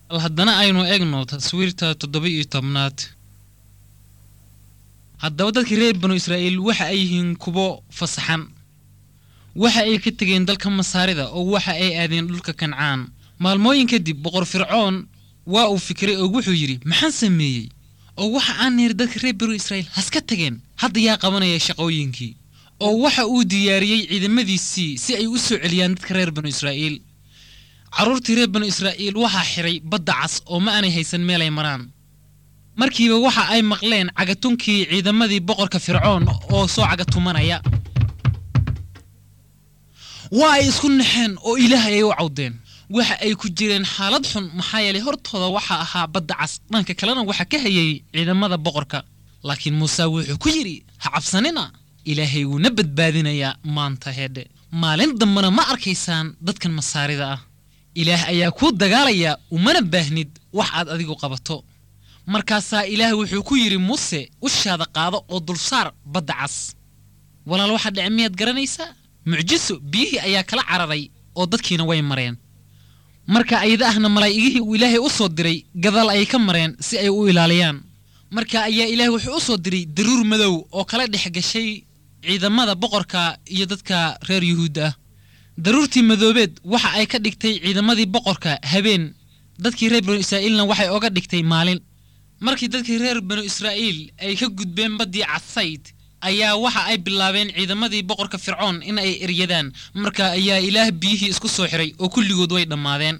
bal haddana aynu egno taswiirta toddoba iyo tobnaad haddaba dadkii reer banu israa'iil waxa ay yihiin kuwo fasaxan waxa ay ka tegeen dalka masaarida oo waxa ay aadeen dhulka kancaan maalmooyin kadib boqor fircoon waa uu fikiray oo wuxuu yidhi maxaan sameeyey oo waxa aan niri dadka reer banu israa'iil haska tageen hadda yaa qabanaya shaqooyinkii oo waxa uu diyaariyey ciidamadiisii si ay u soo celiyaan dadka reer banu israa'iil carruurtii reer banu israa'iil waxaa xidhay badda cas oo ma aanay haysan meelay maraan markiiba waxa ay maqleen cagatunkii ciidamadii boqorka fircoon oo soo cagatumanaya waa ay isku naxeen oo ilaah ayay u cawdeen waxa ay ku jireen xaalad xun maxaa yeelay hortooda waxaa ahaa badda cas dhanka kalena waxaa ka hayay ciidamada boqorka laakiin muuse wuxuu ku yidhi ha cabsanina ilaahay wuuna badbaadinayaa maanta heedhe maalin dambena ma arkaysaan dadkan masaarida ah ilaah ayaa kuu dagaalaya umana baahnid wax aad adigu qabato markaasaa ilaah wuxuu ku yidhi muuse ushaada qaado oo dulsaar badda cas walaal waxaa dhece miyaad garanaysaa mucjiso biyihii ayaa kala cararay oo dadkiina way mareen marka ayada ahna malaa'igihii uu ilaahay u soo diray gadaal ayay ka mareen si ay u ilaaliyaan marka ayaa ilaahay wuxuu u soo diray daruur madow oo kala dhex gashay ciidamada boqorka iyo dadka reer yuhuudda ah daruurtii madoobeed waxa ay ka dhigtay ciidamadii boqorka habeen dadkii reer banu israa'iilna waxay oga dhigtay maalin markii dadkii reer banu israa'iil ay ka gudbeen baddii cadsayd ayaa waxa ay bilaabeen ciidamadii boqorka fircoon in ay eryadaan marka ayaa ilaah biyihii isku soo xiray oo kulligood way dhammaadeen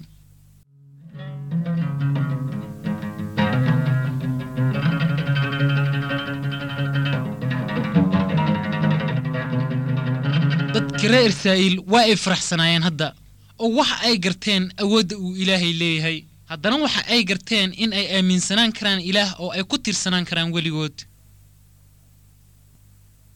dadkii reer israa'iil waa ay faraxsanaayeen hadda oo waxa ay garteen awoodda uu ilaahay leeyahay haddana waxa ay garteen in ay aaminsanaan karaan ilaah oo ay ku tiirsanaan karaan weligood